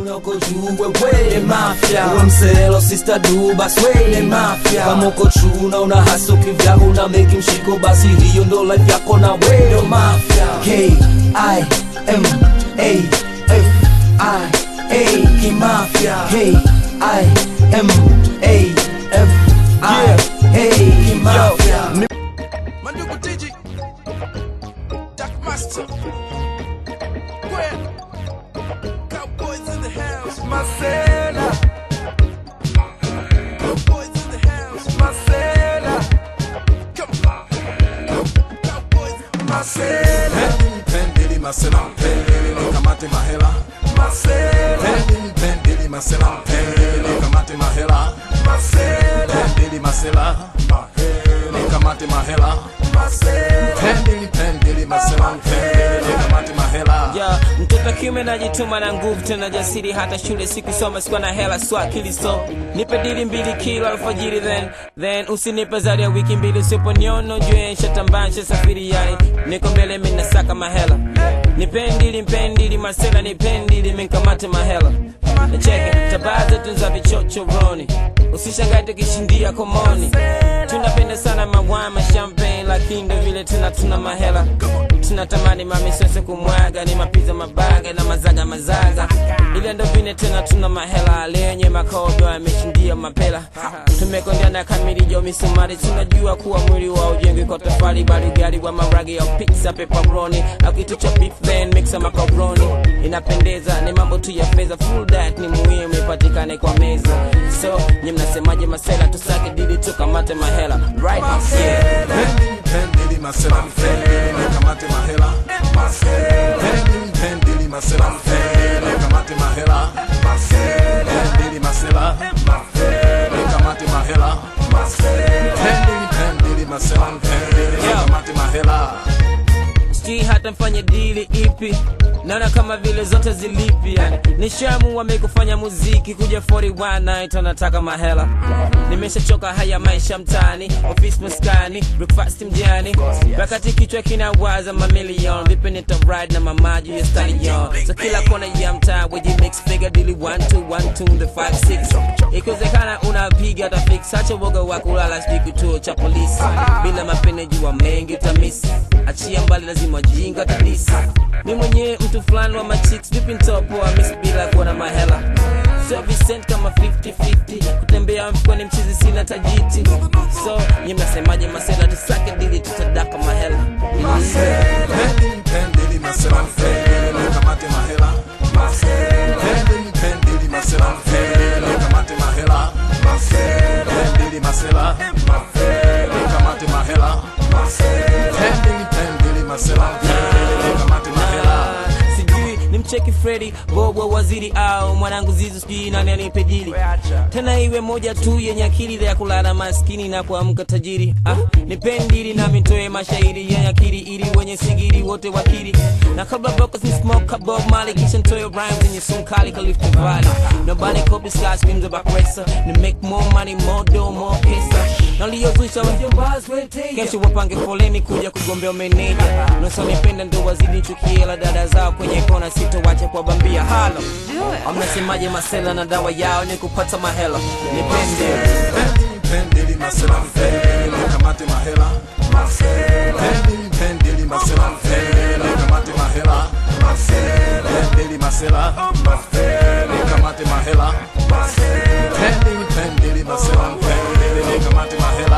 chuna uko juu wewe mafya uwe mselo sister du basi wewe mafya kama uko chuna una haso kivyako una meki mshiko basi hiyo ndo life yako na wewe mafya K I M A F I A kimafya K I M A F I A kimafya Mandugu Digi, Dark Master, Gwen, Cowboys in the house, Marcela, Cowboys in the house, Marcela, come on, Cowboys, Marcela, Pendili Marcela, pendili kamate mahela. Marcela, Pendili pendili Marcela, pendili kamate mahela. Marcela, Pendili Marcela, pendili kamate mahela. Marcela, Pendili pendili Marcela, pendili kamate mahela. ya mtoto kiume najituma na nguvu tena jasiri hata shule sikusoma sikuwa na hela so akili so nipe dili mbili kila alfajiri then then usinipe zaidi ya wiki mbili usiponiona jue nshatambansha safiri yani niko mbele minasaka mahela nipendili mpendili masela nipendili minkamate mahela nacheke tabaa zetu za vichochoroni usishangae tukishindia komoni tunapenda sana mawama champagne lakini ndo vile tena tuna mahela tunatamani mamisose kumwaga ni mapiza mabaga na mazaga mazaga ile ndo vile tena tuna mahela lenye makodo yameshindia mapela tumekondeana kamili jo misumari tunajua kuwa mwili wa ujengi kwa tofali bali gari wa maragi au pizza pepperoni au kitu cha beef then mixa macaroni inapendeza ni mambo tu ya fedha full diet ni muhimu ipatikane kwa meza so nye mnasemaje masela tusake dili tukamate mahela right yeah. Pendili pendili Marcela, pendili kamate mahela. Pendili pendili Marcela, pendili kamate mahela. Pendili Marcela, pendili kamate mahela. Pendili pendili Marcela, pendili kamate mahela. sijui hata mfanye dili ipi naona kama vile zote zilipi yani nishamu wamekufanya muziki kuja 41 night anataka mahela nimeshachoka haya maisha mtaani ofisi maskani breakfast mjani wakati kichwa kinawaza mamilion vipi nita ride na mamaji ya stallion so kila kona ya mtaa weji mix figure dili 1 2 1 2 the 5 6 ikiwezekana unapiga hata fix acha woga wa kulala sijui kituo cha polisi bila mapene jua mengi utamisi achia mbali lazima jinga kabisa mi mwenyewe mtu fulani wa machicks vipi ntopoa miss bila kuwa na mahela so Vincent kama 50-50 kutembea mfukoni mchizi sina tajiti so nye mnasemaje masela tusake dili tutadaka mahela Pendili pendili Marcela, pendili kamate mahela. Pendili pendili Marcela, pendili kamate mahela. Pendili Marcela, pendili kamate mahela. Pendili pendili Marcela, pendili kamate mahela. sijui ni mcheki fredi bobo waziri au mwanangu zizu sijui nani anipe dili tena iwe moja tu yenye akili ya kulala maskini na kuamka tajiri ah, nipendili na mitoe mashairi yenye akili ili wenye sigiri wote wakili na kabla vocals ni smoke bob mali kisha ntoe rhymes yenye sunkali kalifta valley nobody copies guys screams about racer ni make more money more dough more pesa naliyozusha kesho wapange foleni kuja kugombea meneja nosonipenda ndo wazidi chukiela dada zao kwenye kona sitowacha kwa bambia halo amnasemaje masela na dawa yao ni kupata mahela nipende Pendili pendili Marcela, pendili kamate mahela. Pendili pendili Marcela, pendili kamate mahela. Pendili Marcela, pendili kamate mahela. Pendili pendili Marcela, pendili kamate mahela.